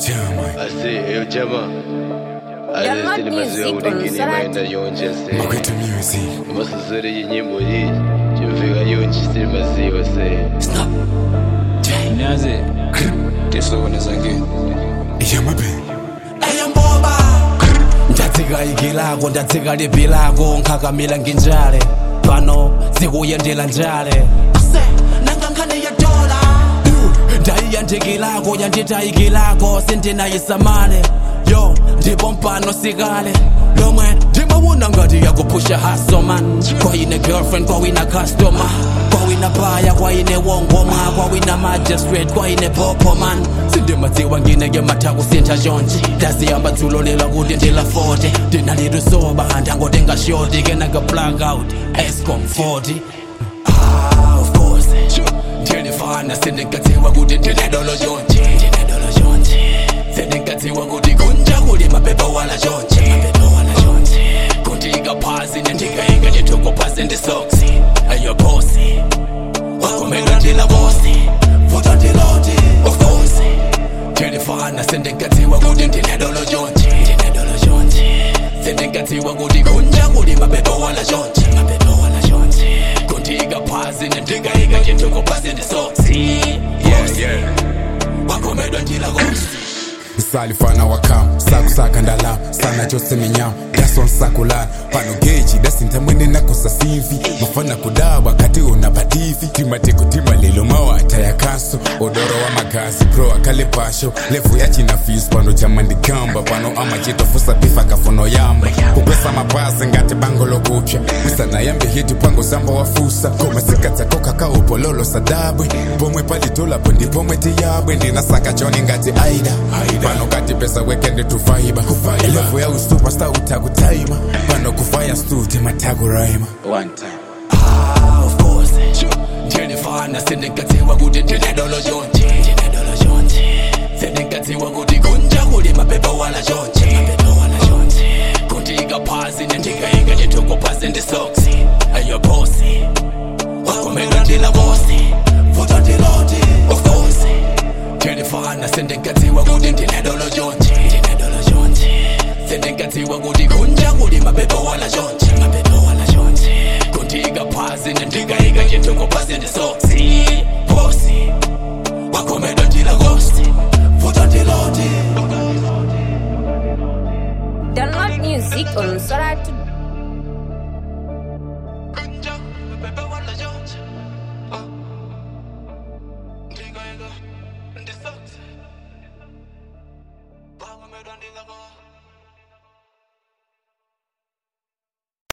chama Asi, eyo chama. You're Asi not sili maziwa music, kuti ngini unsalati. maenda yonje se. makwetha music Masuzuri iyi nyimbo iyi. Chimvika yonje sili maziwa se. Nyaze tisokone zangeni yamabe eyamboba ndatsika igi lako ndatsika lipi lako nkhakamila nginjale pano zikuyendela njale nangankhane yadola ndayiya lako yandita igi lako sindinayisamale yo ndipo mpano sikale lomwe ndimawuna ngati yakuphusha haso man kwayine girlfriend kwawina customer kwawina baya kwayine wongoma kwawina magistrate kwayine popo man sindimadziwa ngineke mathakusintha chonje ndaziyamba dzulo lela kuti ndila 40 ndinalilusoba ndangotenga shoti kenaka blackout escom 40 Ah, of course ndiyalifana sendinkadziwa kuti ndinedolo chonje ndinedolo chonje sendinkadziwa kuti kunja kuli mapepa wala chonje mapepa wala chonje kundika phasi nendikainga ndithoko phasi ndisoksi ayo bosi wakomela ndila bosi futa ndiloti of course ndiyalifana sendinkadziwa kuti ndinedolo chonje ndinedolo chonje sendinkadziwa kuti kunja kuli mapepa wala chonje mapepa wala chonje kundika phasi nendikainga ndithoko phasi ndisoksi Yeah, yeah. wakomedwa ndila kosi salifana wakam sakusaka ndalama sana chose minyama dasonsakulana pano geji dasintamwene nakosa simvi mafana kudabwa kati una pativi timatekutima lelo mawata ya kaso odoro wa magazi pro akale pasho levu yachina fis pano chamandikamba pano amachitofusa pifa kafuno yamba kupesa mapazi ngati bango lokupya wisana yambe hiti pango zamba wafusa koma sikatsakoka kaupololo sadabwe pomwe palitolapo ndipomwe tiyabwe ndinasaka choni ngati aida pano kati pesa wekende tufaiba levu ya usupasta utakutaima pano kufaya stute matakuraima one time Ah, of course ndiyalifana sendinkadziwa kuti ndinedolo chonje ndinedolo chonje sendinkadziwa kuti kunja kuli mapepa wala chonje mapepa wala chonje kundika phasi nendikainga ndithoko phasi ndisoksi ayo bosi wakomela ndila bosi futa ndiloti of course ndiyalifana sendinkadziwa kuti ndinedolo chonje ndinedolo chonje sendinkadziwa kuti kunja kuli mapepa wala chonje mapepa wala chonje kundika phasi nendikainga ndithoko phasi ndisoksi bosi wakomela ndila kosti futa ndiloti Download music on Soratu. Ndila